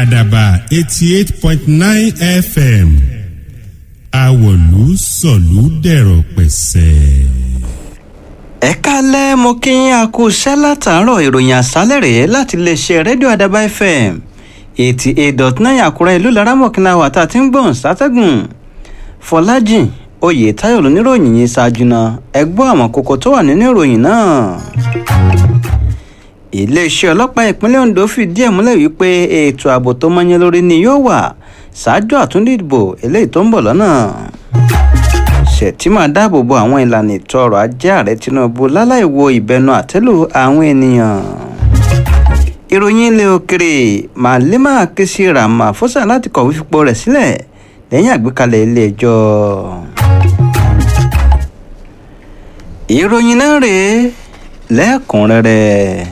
àdàbà eighty eight point nine fm àwọ̀lú sọ̀lú dẹ̀rọ̀ pẹ̀sẹ̀. ẹ kálẹ́ mo kí yín a kú iṣẹ́ látàárọ̀ ìròyìn àṣálẹ̀ rèé láti iléeṣẹ́ rédíò àdàbà fm eighty eight dot nine àkúrẹ́ ìlú laramọ̀kìnà wà tá a ti ń gbọ̀n sátẹ́gùn fọlájìn oyè táyọ̀ lóníròyìn yìí ṣáájú náà ẹ gbọ́ àwọn kókó tó wà nínú ìròyìn náà iléeṣẹ́ ọlọ́pàá ìpínlẹ̀ ondo fìdí ẹ̀ múlẹ̀ wípé ètò ààbò tó mọ́yán lórí ni yóò wà ṣáájú àtúndì ìdìbò eléyìí tó ń bọ̀ lọ́nà ṣètìmọ̀ dáàbò bo àwọn ìlànà ètò ọrọ̀ ajé ààrẹ tinubu láláì wo ìbẹnu àtẹ́lù àwọn ènìyàn ìròyìn ilé òkèrè màlímà kìsì ramaphosa láti kọ̀wé fipò rẹ̀ sílẹ̀ lẹ́yìn àgbékalẹ̀ ilé ẹjọ́ ìròyìn náà rèé lẹ́kùnrẹ́rẹ́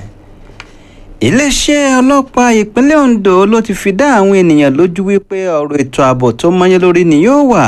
iléeṣẹ́ ọlọ́pàá ìpínlẹ̀ ondo ló ti fi dá àwọn ènìyàn lójú wípé ọ̀rọ̀ ètò ààbò tó mọ́yán lórí ni yóò wà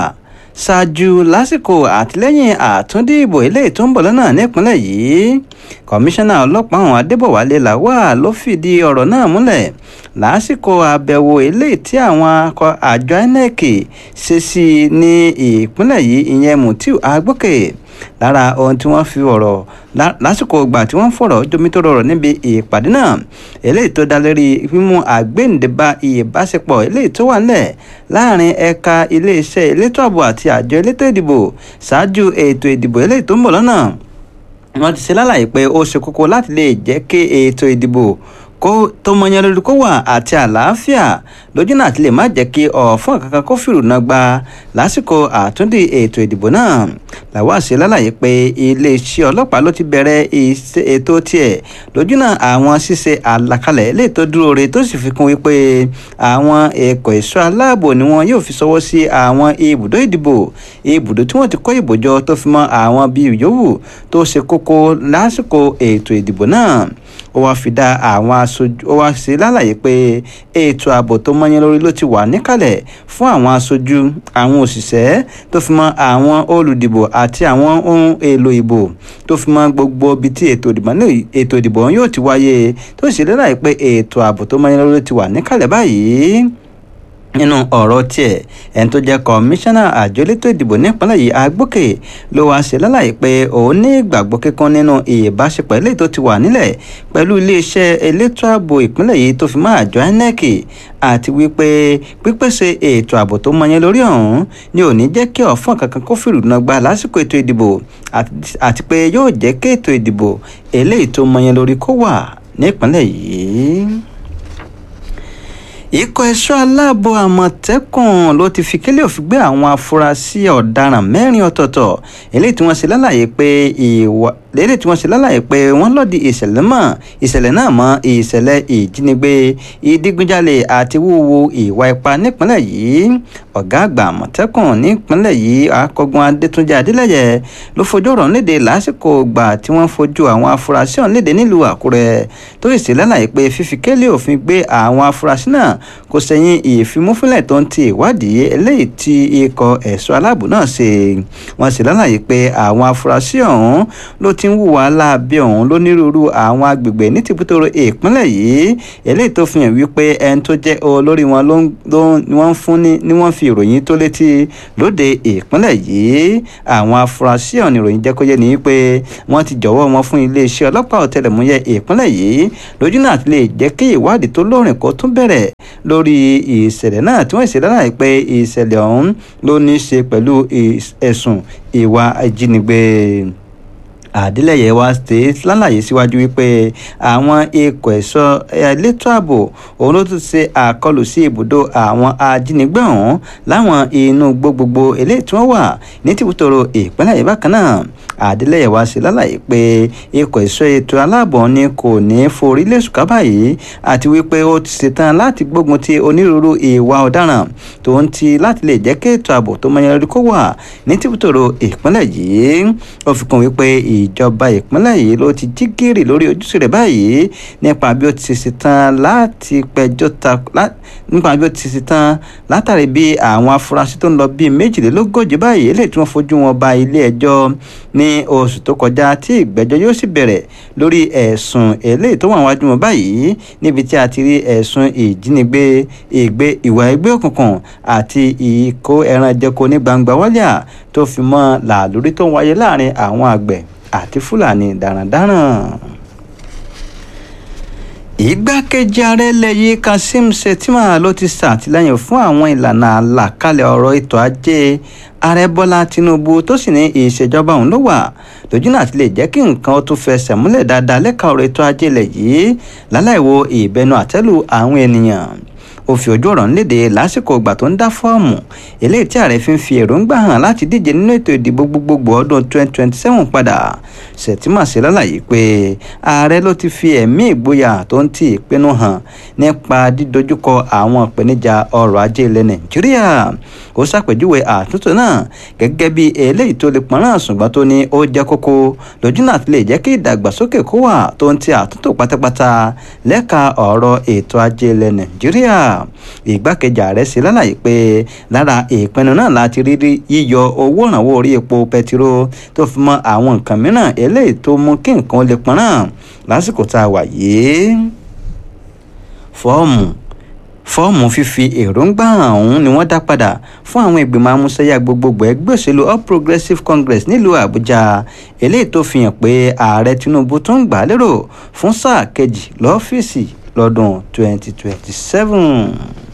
ṣáájú lásìkò àtìlẹ́yìn àtúndì ìbò eléyìí tó ń bọ̀ lọ́nà nípínlẹ̀ yìí kọmíṣánná ọlọ́pàá ọ̀hún adébọ̀wálé làwà ló fìdí ọ̀rọ̀ náà múlẹ̀ lásìkò àbẹ̀wò eléyìí tí àwọn akọ àjọ inec ṣe sí ní ìpínlẹ̀ yìí ìyẹn mutiu agbókè lára ohun tí wọ́n fi ọ̀rọ̀ lásìkò ìgbà tí wọ́n fọ̀rọ̀ jomitoro ọ̀rọ̀ níbi ìpàdé náà eléyìí tó dá lérí mímú àgbéǹdébá ìbáṣepọ̀ eléyìí tó wà nílẹ̀ láàrin ẹ̀ka iléeṣẹ́ elétò ààbò àti àjọ elétò ìdìbò ṣáájú ètò ìdìbò eléyìí tó ń bọ̀ lọ́nà wọ́n ti ṣe lálàyé pé ó ṣe kókó láti lè jẹ́ kí ètò ìdìbò kó tó mọyán lórí kó wà àti àlàáfíà lójú náà ti lè má jẹ́ kí ọ̀fọ́n kankan kó fìrù náà gba lásìkò àtúndì ètò ìdìbò náà làwọn àṣẹ lálàyé pé iléeṣẹ́ ọlọ́pàá ló ti bẹ̀rẹ̀ ètò tiẹ̀ lójú náà àwọn ṣíṣe àlàkalẹ̀ lè tó dúró re tó sì fi kún wípé àwọn ẹ̀kọ́ ẹ̀ṣọ́ aláàbò ni wọn yóò fi ṣọwọ́ sí àwọn ibùdó ìdìbò ibùdó tí wọ́n ti kó ìbòjọ tó fi mọ́ àwọn bíi yòówù tó ṣe kókó lásìkò ètò ìdìbò náà ó wáá fi dá àwọn aṣojú ó wáá ṣe lálàyé pé ètò ààbò tó mọ́yán lórí ló ti wà níkàlẹ̀ fún àwọn aṣojú àwọn òṣìṣẹ́ tó fi mọ́ àwọn olùdìbò àti àwọn ohun èlò ìbò tó fi mọ́ gbogbo ibi tí ètò ìdìbò yóò ti wáyé tó sì lálàyé pé ètò ààbò tó mọ́yán lórí ti wà níkàlẹ̀ báyìí nínú ọ̀rọ̀ tiẹ̀ ẹni tó jẹ́ kọmíṣánná àjọ elétò ìdìbò nípínlẹ̀ yìí agbókè ló wáá ṣe lálàyé pé òun ní ìgbàgbọ́ kíkan nínú ìbáṣepọ̀ eléyìí tó ti wà nílẹ̀ pẹ̀lú iléeṣẹ́ elétò ààbò ìpínlẹ̀ yìí tó fi mọ́ àjọ inec àti wípé pípèsè ètò ààbò tó mọyán lórí ọ̀hún ni ò ní jẹ́ kí ọ̀fọ́n kankan kó fìrù náà gba lásìkò ètò ìdìbò àti pé yóò jẹ́ kí ètò ìdìbò eléyìí tó mọyán lórí kó wà nípínlẹ̀ yìí ikọ̀ ẹ̀ṣọ́ aláàbò àmọ̀tẹ́kùn ló ti fi kélé òfin gbé àwọn afurasí ọ̀daràn mẹ́rin ọ̀tọ̀ọ̀tọ̀ eléyìí tí wọ́n ṣe lálàyé pé ìwà lédè tí wọ́n ṣe lálàyé pé wọ́n lòdì ìṣẹ̀lẹ̀ mọ́ ìṣẹ̀lẹ̀ náà mọ́ ìṣẹ̀lẹ̀ ìjínigbé ìdígunjalè àti wíwo ìwà ipá nípínlẹ̀ yìí ọ̀gá àgbà àmọ̀tẹ́kùn nípínlẹ̀ yìí akọgun adétúnjẹ adélẹ́yẹ ló fojú ọ̀rọ̀ léde lásìkò gbà tí wọ́n fojú àwọn afurasí ọ̀hún léde nílùú àkúrẹ́ tó sì ṣe lálàyé pé fífi kélé òfin gbé àwọn afurasí náà kò sẹ́yìn ìfimúfínlẹ̀ tó ń ti ìwádìí eléyìí tí ikọ̀ ẹ̀ṣọ́ aláàbò náà ṣe wọ́n sì lálàyé pé àwọn afurasí ọ̀hún ló ti ń hùwà láabi ọ̀hún lónírúurú àwọn agbègbè ní tìbútòrò ìpínlẹ̀ yìí eléyìí tó fi hàn wípé ẹni tó jẹ́ olórí wọn ló ni wọ́n fún ní ni wọ́n fi ìròyìn tó létí lóde ìpínlẹ̀ yìí àwọn afurasí ọ̀hún ìròyìn jẹ́ kó yé ni wípé wọ́n ti jọ̀wọ́ wọn fún iléeṣẹ́ ọlọ́pàá ọ̀tẹlẹ̀múyẹ́ ìpínlẹ̀ yìí lójú náà ti lè jẹ́ kí ìwádìí tó lóòrìn kó tún bẹ̀rẹ̀ lórí ìṣẹ̀lẹ̀ náà tí wọ́n ṣe lálàyé pé ìṣẹ̀lẹ̀ ọ̀hún ló ní í ṣe pẹ̀lú ẹ̀sùn ìwà ìjínigbé àdílẹ̀yẹ wa ṣe lálàyé síwájú wípé àwọn ikọ̀ ẹ̀ṣọ́ elétò ààbò òun ló tún ṣe àkọlù sí ibùdó àwọn ajínigbé ọ̀hún láwọn inú gbogbogbò eléyìí tí wọ́n wà ní tìbútòrò ìpínlẹ̀ yìí bákan náà àdílẹ̀yẹ wa ṣe lálàyé pé ikọ̀ ẹ̀ṣọ́ ètò aláàbọ̀ ni kò ní forí lẹ́sùká báyìí àti wípé ó ti ṣetán láti gbógun ti onírúurú ìwà ọ̀daràn tó ń ti láti lè jẹ́ kí ètò ààbò tó mọyán lórí kó wà ní tìbútòrò ìpínlẹ̀ yìí ó fi kún wípé ìjọba ìpínlẹ̀ yìí ló ti jí gìrì lórí ojúṣe rẹ̀ báyìí nípa bí ó ti ṣe tán láti pẹjọ́ ta nípa bí ó ti ṣe tán látàrí bí àwọn afurasí tó ń lọ bíi méjìlélógójì báyìí eléyìí tí wọ́n fojú wọn ba ilé ẹjọ́ ní oṣù tó kọjá tí ìgbẹ́jọ́ yóò sì bẹ̀rẹ̀ lórí ẹ̀sùn eléyìí tó wà wájú wọn báyìí níbi tí a ti rí ẹ̀sùn ìjínigbé ìgbé ìwà ẹgbẹ́ òkùnkùn àti ìkó ẹran jẹko ní gbangba wálíà tó fi mọ́ làlórí tó ń wáyé láàrin àwọn àgbẹ̀ àti fúlàní darandaran ìgbákejì ààrẹ lẹ́yìn kazeem shettima ló ti ṣàtìlẹ́yìn fún àwọn ìlànà àlàkalẹ̀ ọ̀rọ̀ ètò ajé ààrẹ bọ́lá tinubu tó sì ní ìṣèjọba òun ló wà lójú náà ti lè jẹ́ kí nǹkan ó tún fẹsẹ̀ múlẹ̀ dáadáa lẹ́ka ọ̀rọ̀ ètò ajé ilẹ̀ yìí láláìwo ìbẹnu àtẹ́lù àwọn ènìyàn ó fi ojú ọ̀rọ̀ ńlédè lásìkò ìgbà tó ń dá fọ́ọ̀mù eléyìí tí ààrẹ fi ń fi èròǹgbà hàn láti díje nínú ètò ìdìbò gbogbogbò ọdún 2027 padà Sẹ̀tìmà ṣe lálàyé pé ààrẹ ló ti fi ẹ̀mí ìgboyà tó ń ti ìpinnu hàn nípa dídojúkọ àwọn ìpèníjà ọrọ̀ ajé ilẹ̀ Nàìjíríà ó ṣàpèjúwe àtúntò náà gẹ́gẹ́ bí eléyìí tó lè pọ́nrán ṣùgbọ́n tó ní ó jẹ́ kókó lójú náà ti lè jẹ́ kí ìdàgbàsókè kó wà tó ń ti àtúntò pátápátá lẹ́ka ọ̀rọ̀ ètò ajé ilẹ̀ Nàìjíríà ìgbákejì ààrẹ ṣe lálàyé pé lára ìpinnu náà láti rí yíyọ owó ìrànwọ́ orí epo pẹtiró tó fi mọ́ àwọn nǹkan mìíràn eléyìí tó mú kí nǹkan lè pọ́nrán lásìkò tá a wà yìí fọ́ọ̀mù fọ́ọ̀mù fífi èròǹgbà ọ̀hún ni wọ́n dá padà fún àwọn ìgbìmọ̀ amúṣẹ́yà gbogbogbò ẹgbẹ́ òṣèlú All Progressives Congress nílùú Àbújá eléyìí tó fi hàn pé ààrẹ Tinubu tó ń gbà á lérò fún sáà kejì lọ́fíìsì lọ́dún 2027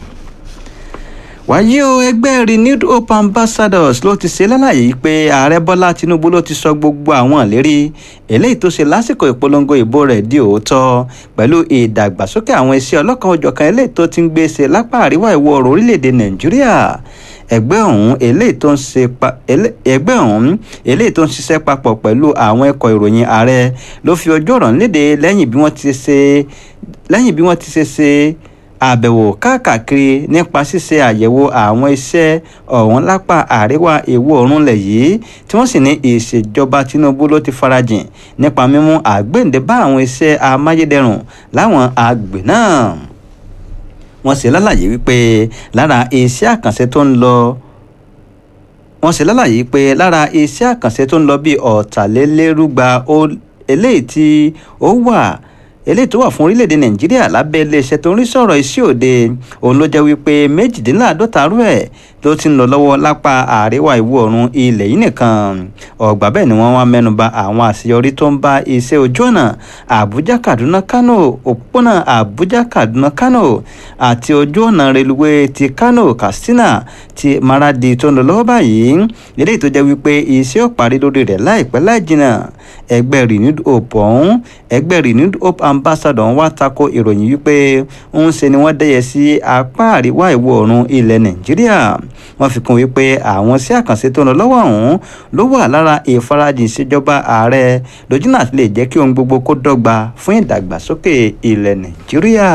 wàyí o ẹgbẹ́ renewed hope ambassadors ló ti ṣe lálàyé pé ààrẹ bọ́lá tinubu ló ti sọ gbogbo àwọn ìlérí eléyìí tó ṣe lásìkò ìpolongo ìbò rẹ̀ di òótọ́ pẹ̀lú ìdàgbàsókè àwọn iṣẹ́ ọlọ́kan òjọ̀kan eléyìí tó ti ń gbé ṣe lápá àríwá ìwọ̀ oòrùn orílẹ̀-èdè nàìjíríà ẹgbẹ́ ọ̀hún eléyìí tó ń ṣe ẹgbẹ́ ọ̀hún eléyìí tó ń ṣiṣẹ́ papọ̀ pẹ̀lú àwọn ẹ̀kọ́ ìròyìn ààrẹ ló fi ojú ọ̀rọ̀ léde lẹ́yìn bí wọ́n ti ṣe lẹ́yìn bí wọ́n ti ṣe ṣe àbẹ̀wò káàkiri nípa ṣíṣe àyẹ̀wò àwọn iṣẹ́ ọ̀hún lápá àríwá ìwọ̀ oòrùn lẹ̀ yìí tí wọ́n sì ní ìṣèjọba Tinubu ló ti farajìn nípa mímú àgbéǹde bá àwọn iṣẹ́ amáyédẹrùn láwọn àgbè náà wọ́n ṣe lálàyé wípé lára iṣẹ́ àkànṣe tó ń lọ wọ́n ṣe lálàyé pé lára iṣẹ́ àkànṣe tó ń lọ bíi ọ̀tàlélérúgba eléyìí tí ó wà eléyìí tó wà fún orílẹ̀-èdè nàìjíríà lábẹ́ iléeṣẹ́ tó ń rí sọ̀rọ̀ iṣẹ́ òde òun ló jẹ́ wípé méjìdínláàádọ́ta rú ẹ̀ ló ti ń lọ lọ́wọ́ lápá àríwá ìwọ̀ oòrùn ilẹ̀ yìí nìkan ọ̀gbà bẹ́ẹ̀ ni wọ́n wá mẹ́nuba àwọn àṣeyọrí tó ń bá iṣẹ́ ojú ọ̀nà àbújá kaduna kano òpópónà àbújá kaduna kano àti ojú ọ̀nà reluwé ti kano katsina ti maradi tó ń lọ lọ́wọ́ báyìí eléyìí tó jẹ́ wípé iṣẹ́ ò parí lórí rẹ̀ láìpẹ́ láì jìnnà ẹgbẹ́ renewed hope ọ̀hún ẹgbẹ́ renewed hope ambassador ń wá tako ìròyìn wípé ń ṣe ni wọ́n dẹ́yẹ sí apá àríwá ìwọ̀ oòrùn ilẹ̀ nàìjíríà wọ́n fi kún wípé àwọn sí àkànṣe tó ń lọ lọ́wọ́ ọ̀hún ló wà lára ìfarajìn ìṣèjọba ààrẹ lójú náà lè jẹ́ kí ohun gbogbo kó dọ́gba fún ìdàgbàsókè ilẹ̀ nàìjíríà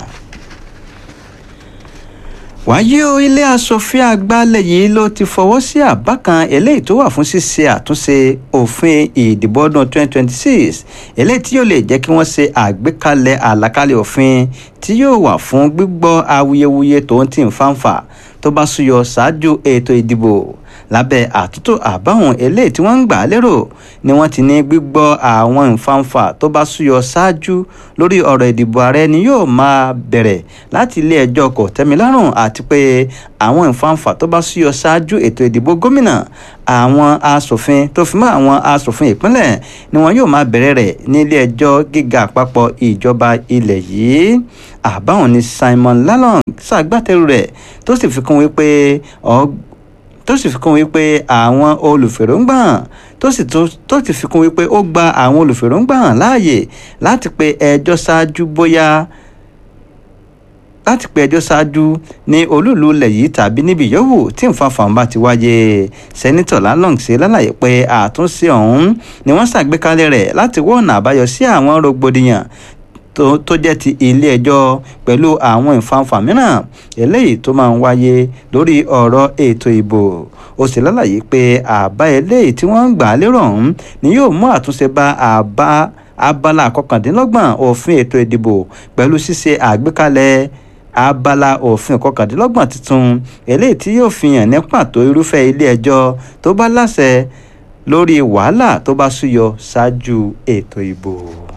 wáyé o ilé asòfin àgbàlẹ̀ yìí ló ti fọwọ́ sí àbá kan eléyìí tó wà fún ṣíṣe àtúnṣe òfin ìdìbò ọdún 2026 eléyìí tí yóò lè jẹ́ kí wọ́n ṣe àgbékalẹ̀ àlàkalẹ̀ òfin tí yóò wà fún gbígbọ́ awuyewuye tó ń tì ń fàǹfà tó bá súyọ ṣáájú ètò ìdìbò lábẹ́ àtúntò àbáwọn eléyìí tí wọ́n ń gbà á lérò ni wọ́n ti ní gbígbọ́ àwọn ìfàǹfà tó bá súyọ ṣáájú lórí ọ̀rọ̀ ìdìbò ààrẹ ni yóò máa bẹ̀rẹ̀ láti ilé ẹjọ́ kòtẹ́milọ́rùn àti pé àwọn ìfàǹfà tó bá súyọ ṣáájú ètò ìdìbò gómìnà àwọn asòfin tó fi mọ́ àwọn asòfin ìpínlẹ̀ ni wọn yóò máa bẹ̀rẹ̀ rẹ̀ ní ilé ẹjọ́ gíga àpapọ̀ ìjọba ilẹ̀ yìí àbáwọn ni Simon Lalong ṣàgbátẹrù rẹ̀ tó sì fi kún wípé ọgbọ́n tó sì fi kún wípé àwọn olùfèròǹgbà tó sì tó ti fi kún wípé ó gba àwọn olùfèròǹgbà láàyè láti pe ẹjọ́ ṣáájú bóyá láti pe ẹjọ́ ṣáájú ní olúùlú ilẹ̀ yìí tàbí níbi yòówù tí nǹkan bá ti wáyé sẹ́nitọ̀ Lalong ṣe lálàyé pé àtúnṣe ọ̀hún ni wọ́n ṣàgbékalẹ̀ rẹ̀ láti wọ́ ọ̀nà àbáyọ sí àwọn rògbòdìyàn tó jẹ́ ti ilé ẹjọ́ pẹ̀lú àwọn ìfanfà mìíràn eléyìí tó máa ń wáyé lórí ọ̀rọ̀ ètò ìbò ó sì lálàyé pé àbá eléyìí tí wọ́n ń gbà lérò ọ̀hún ni yóò mú àtúnṣe bá àbá abala kọkàndínlọ́gbọ̀n òfin ètò ìdìbò pẹ̀lú ṣíṣe àgbékalẹ̀ abala òfin kọkàndínlọ́gbọ̀n tuntun eléyìí tí yóò fi hàn ní pàtó irúfẹ́ ilé ẹjọ́ tó bá láṣẹ lórí wàhálà tó bá súyọ ṣáájú ètò ìbò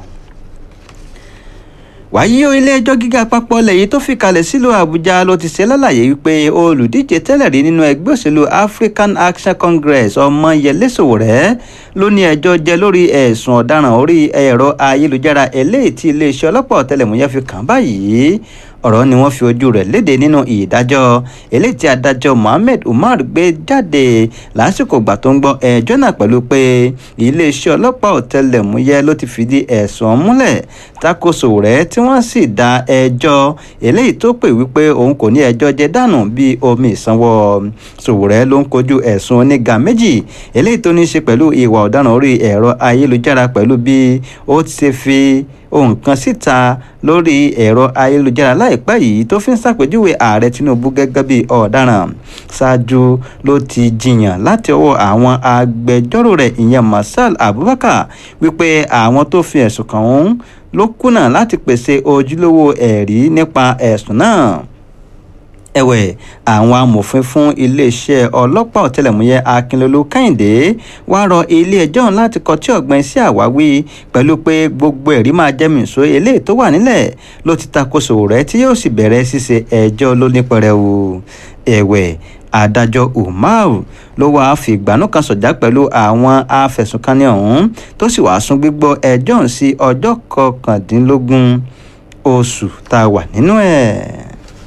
wàyí o ilé-ẹjọ́ gíga àpapọ̀ lẹ́yìn tó fi kalẹ̀ sílùú àbújá ló ti ṣe lálàyé wípé olùdíje tẹ́lẹ̀ rí nínú ẹgbẹ́ òṣèlú african action congress ọmọyẹlé sowore ló ní ẹjọ́ jẹ lórí ẹ̀sùn ọ̀daràn orí ẹ̀rọ ayélujára eléyìí tí iléeṣẹ́ ọlọ́pàá ọ̀tẹlẹ̀múyẹ́ fi kàn báyìí ọ̀rọ̀ ni wọ́n fi ojú rẹ̀ léde nínú ìdájọ́ eléyìí tí adájọ́ mohammed umar gbé jáde lásìkò ìgbà tó ń gbọ́ ẹjọ́ náà pẹ̀lú pé iléeṣẹ́ ọlọ́pàá ọ̀tẹlẹ̀múyẹ́ ló ti fìdí ẹ̀sùn múlẹ̀ takoso rẹ̀ tí wọ́n sì dá ẹjọ́ eléyìí tó pè wípé òun kò ní ẹjọ́ jẹ dànù bíi omi ìsanwó Sowore ló ń kojú ẹ̀sùn oníga méjì eléyìí tó ní í ṣe pẹ̀lú ìwà ọ̀daràn orí ẹ̀rọ ayélujára pẹ̀lú bí ó ti ṣe fi ohun kan síta lórí ẹ̀rọ ayélujára láìpẹ́ yìí tó fi ń ṣàpèjúwe ààrẹ Tinubu gẹ́gẹ́ bí ọ̀daràn ṣáájú ló ti jiyàn láti ọwọ́ àwọn agbẹjọ́rò rẹ̀ ìyẹn Masal Abubakar wípé àwọn tó fi ẹ̀sùn kàn òun ló kùnà láti pèsè ojúlówó ẹ̀rí nípa ẹ̀sùn náà ẹ̀wẹ̀ àwọn amòfin fún iléeṣẹ́ ọlọ́pàá ọ̀tẹlẹ̀múyẹ́ akínlólú kẹ́hìndé wá rọ ilé-ẹjọ́ láti kọtí ọ̀gbìn sí àwáwí pẹ̀lú pé gbogbo ẹ̀rí máa jẹ́ mìíṣó eléyìí tó wà nílẹ̀ ló ti takoso rẹ̀ tí yóò sì bẹ̀rẹ̀ ṣíṣe ẹjọ́ lónípẹrẹwu ẹ̀wẹ̀ adájọ́ umar ló wáá fi ìgbàanú kan sọ̀jà pẹ̀lú àwọn afẹ̀sùnkanni ọ̀hún tó sì wáá sún gbígbọ́ ẹjọ́ ọ̀hún sí ọjọ́ kọkàndínlógún oṣù tá a wà nínú ẹ̀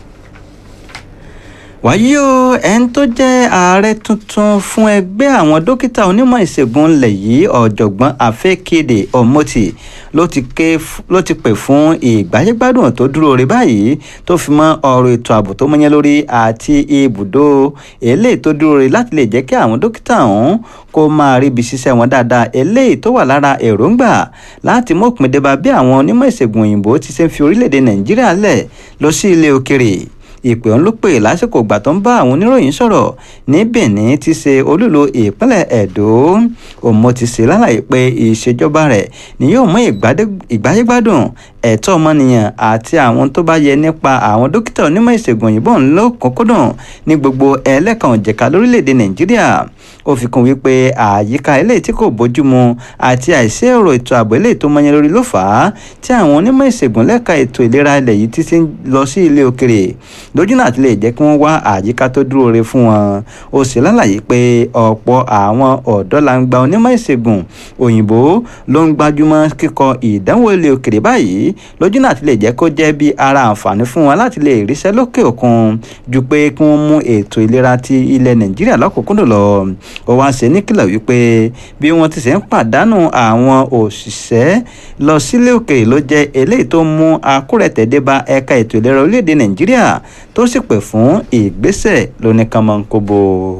wàyí o ẹni tó jẹ́ ààrẹ tuntun fún ẹgbẹ́ àwọn dókítà onímọ̀ ìṣègùn ilẹ̀ yìí ọ̀jọ̀gbọ́n afẹ́kéde ọ̀mọ́tì ló ti pè fún ìgbáyégbádùn tó dúró rí báyìí tó fi mọ́ ọ̀rọ̀ ètò ààbò tó mọ́yán lórí àti ibùdó eléyìí tó dúró rí láti lè jẹ́ kí àwọn dókítà ọ̀hún kó máa ríbi ṣiṣẹ́ wọn dáadáa eléyìí tó wà lára èròǹgbà láti mọ̀pin débà bí àwọn onímọ̀ ìṣègùn òyìnbó ti ṣe ń fi orílẹ̀-èdè nàìjíríà lẹ̀ lọ sí ilé òkèrè ìpè ọ̀hún ló pè lásìkò ìgbà tó ń bá àwọn oníròyìn sọ̀rọ̀ ní Benin ti ṣe olúlo ìpínlẹ̀ Ẹ̀dó òmò ti ṣe lálàyé pé ìṣèjọba rẹ̀ ni yóò mú ìgbáyégbádùn ẹ̀tọ́ ọmọnìyàn àti àwọn tó bá yẹ nípa àwọn dókítà onímọ̀ ìṣègùn òyìnbó ńlọ́kọ̀ọ́kọ́dùn ní gbogbo ẹlẹ́kan òjẹ̀ka lórílẹ̀‐èdè Nàìjíríà ó fi kún wípé àyíká eléyìí tí kò bójúmu àti àìsí èrò ètò ààbò eléyìí tó mọyán lórí ló fà á tí àwọn onímọ̀ ìṣègùn lẹ́ka ètò ìlera ilẹ̀ yìí ti ti ń lọ sí ilé òkèrè lójú náà ti lè jẹ́ kí wọ́n wá àyíká tó dúró re fún wọn ó sì lálàyé pé ọ̀pọ̀ àwọn ọ̀dọ́langba onímọ̀ ìṣègùn òyìnbó ló ń gbájúmọ́ kíkọ ìdánwò ilé òkèrè báyìí lójú náà ti lè jẹ́ kó jẹ́ bí ara àǹfààní fún wọn láti lè ríṣẹ́ lókè òkun ju pé kí wọ́n mú ètò ìlera ti ilẹ̀ nàìjíríà lọ́kùnkúndùn lọ ó wá ṣe níkìlọ̀ wípé bí wọ́n ti ṣe ń pàdánù àwọn òṣìṣẹ́ lọ sílé òkèèrè ló jẹ́ eléyìí tó mú akúrẹ̀tẹ̀dé bá ẹ̀ka ètò ìlera orílẹ̀-èdè nàìjíríà tó sì pè fún ìgbésẹ̀ lóníkànmọ́nkóbó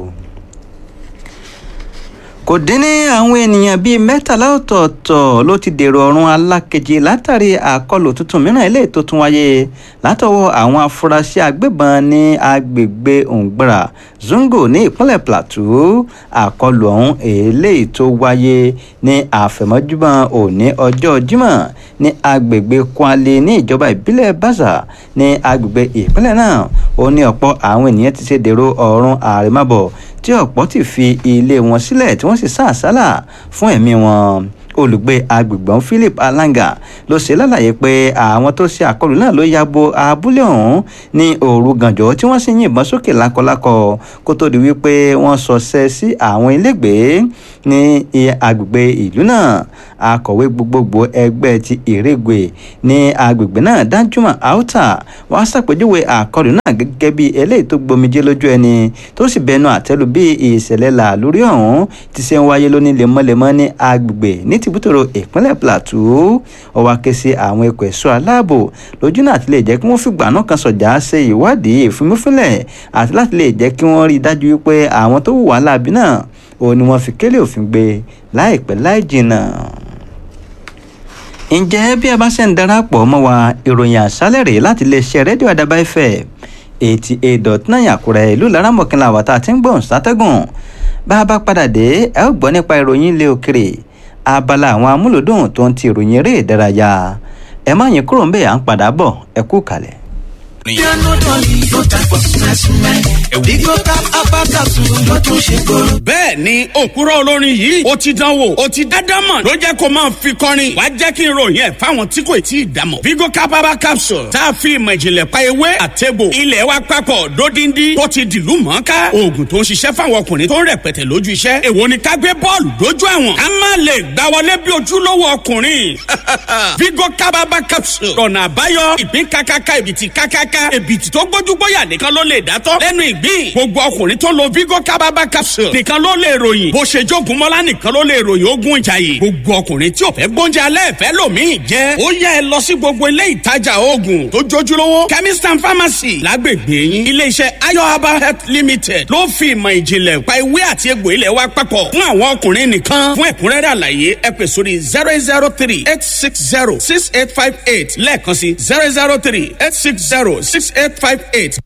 kò dín ní àwọn ènìyàn bíi mẹ́tàlá ọ̀tọ̀ọ̀tọ̀ ló ti dèrò ọ̀run alákejì látàrí àkọlù tuntun mìíràn eléyìí tó tún wáyé látọwọ́ àwọn afurasí agbébọn ní agbègbè òǹgbàrà zongo ní ìpínlẹ̀ plateau àkọlù ọ̀hún eléyìí tó wáyé ní àfẹ̀mọ́júmọ́ òní ọjọ́ jímọ̀ ní agbègbè kwale ní ìjọba ìbílẹ̀ baza ní agbègbè ìpínlẹ̀ náà ó ní ọ̀pọ̀ àwọn ènìyàn ti ṣe dèrò ọ̀run àrèmábọ̀ tí ọ̀pọ̀ ti fi ilé wọn sílẹ̀ tí wọ́n sì sá àsálà fún ẹ̀mí wọn olùgbé agbègbè Philip Alanga ló ṣe lálàyé pé àwọn tó ṣe àkọlù náà ló ya bo abúlé ọ̀hún ní òru gànjọ́ tí wọ́n sì yìnbọn sókè lákọlákọ kó tó di wípé wọ́n sọṣẹ́ sí àwọn ilégbèé ní agbègbè ìlú náà akọ̀wé gbogbogbò ẹgbẹ́ ti ìrègbè ní agbègbè náà Danjuma Auta wọ́n ṣàpèjúwe àkọlù náà gẹ́gẹ́ bí eléyìí tó gbomijé lójú ẹni tó sì bẹnu àtẹ́lù bí ìṣẹ̀lẹ̀ làlórí ọ̀hún ti ṣe ń wáyé lóní lemọ́lemọ́ ní agbègbè ní tìbútòrò ìpínlẹ̀ Plateau ó wá ké sí àwọn ikọ̀ ẹ̀ṣọ́ aláàbò lójú náà ti lè jẹ́ kí wọ́n fìgbà náà kan sọ̀jà ṣe ìwádìí ìfimúfínlẹ̀ àti láti lè jẹ́ kí wọ́n rí i dájú wípé àwọn tó hùwà láabi náà òun ni wọ́n fi kélé òfin gbé láìpẹ́ láì jìnnà ǹjẹ́ bí ẹ bá ṣe ń darapọ̀ mọ́ wa ìròyìn àṣálẹ̀ rèé láti iléeṣẹ́ rédíò àdàbà fm eighty eight dot nine àkúrẹ́ ìlú laramọ̀kìnlá àwàtà àti ń gbọ̀n sátẹ́gùn bá a bá padà dé ẹ ó gbọ́ nípa ìròyìn ilé òkèrè abala àwọn amúlòdùn tó ń ti ìròyìn eré ìdárayá ẹ má yín kúrò ń bẹ̀ à ń padà bọ̀ ẹ kú kalẹ̀. bẹ́ẹ̀ ni òkúrọ̀ olórin yìí ó ti dánwò ó ti dádámọ̀ ló jẹ́ kó máa fi kọrin wàá jẹ́ kí n ròyìn ẹ̀ fáwọn tí kò tí ì dámọ̀. vigo capaba capsule tá a fi ìmọ̀ ìjìnlẹ̀ pa ewé àtẹ̀bò ilẹ̀ wa papọ̀ dódindi tó ti dìlú mọ́ká oògùn tó ń ṣiṣẹ́ fáwọn ọkùnrin tó ń rẹpẹtẹ lójú iṣẹ́ èwo ni ká gbé bọ́ọ̀lù dójú àwọn ká má lè gbá wọlé bí ojúlówó ọkùnrin vigo capaba capsule ọ̀nà àbáyọ ìpín kákáká ìbìtì kákáká ìbìtì tó gbójúgbóyà nìkan ló lè dátọ́ lẹ́nu ìgbín gbogbo ọkùnrin tó lo vigo capaba capsule nìkan ló lè ròyìn bó ṣe jogun mọ́lá nìkan ló lè ròyìn ogun ìjàyè gbogbo ọkùnrin tí ò fẹ́ gbóúnjẹ alẹ́ ìfẹ́ lòmíì jẹ́ ó yá ẹ lọ sí gbogbo ilé ìtajà oògùn tó jójúlówó chemist and pharmacy lágbègbè yín iléeṣẹ́ ayo herbal health limited ló fi ìmọ̀ ìjìnlẹ̀ pa ewé àti egbò ilẹ̀ wa papọ̀ fún àwọn ọkùnrin nìkan fún ẹ̀kúnrẹ́rẹ́ àlàyé ẹ pè sórí zero eight zero three eight six zero six eight five eight lẹ́ẹ̀kan sí zero zero three eight six zero six eight five eight